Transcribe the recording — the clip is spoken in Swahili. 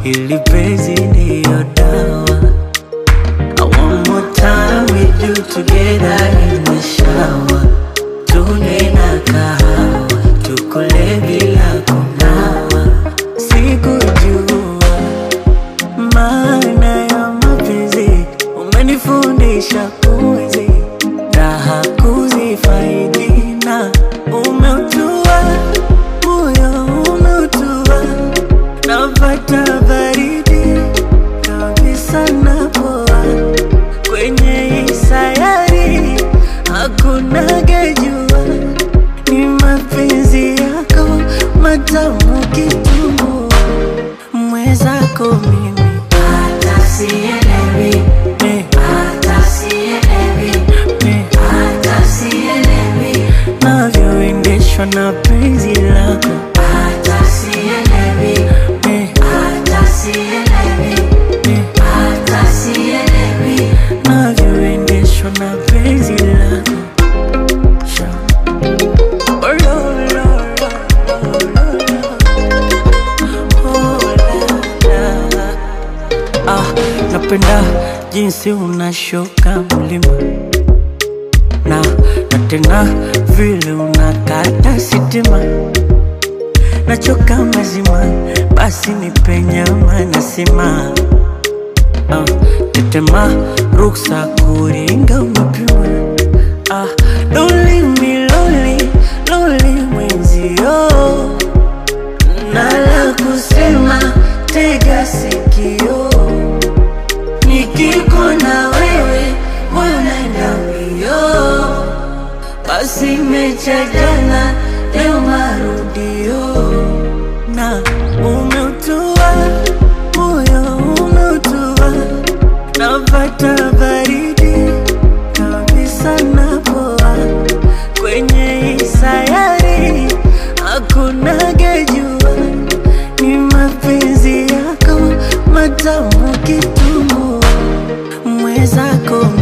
ili penzi ndiyo dawa. One more time with you together in the shower, tunywe na kahawa, tukule bila kunawa. Sikujua maana ya mapenzi, umenifundisha kuishi raha kuzifaidi na umeutua moyo umeutua, napata baridi kabisa napoa kwenye hii sayari hakuna gejua, ni mapenzi yako matamu kitumbua, mwezako mimi Hata sielewi, eh, hata sielewi, eh, hata sielewi, navyoendeshwa na penzi lako hata sielewi, eh, hata sielewi, eh, hata sielewi. navyoendeshwa na penzi lako Sha. Oh, lo, lo, lo, lo, lo. Oh, la, la. Ah, napenda jinsi unashuka mlima na na tena vile unakata sitima, nachoka mazima, basi nipe nyama nasima ah, tetema ruksa kuringa umepima ah, loli miloli loli mwenzio nala kusema tega sikio nikiko na wewe moyo naenda mbio basi mecha jana leo marudio na umeutua moyo umeutua napata baridi kabisa napoa kwenye hii sayari hakuna gejua ni mapenzi yako matamu kitumbua mwezako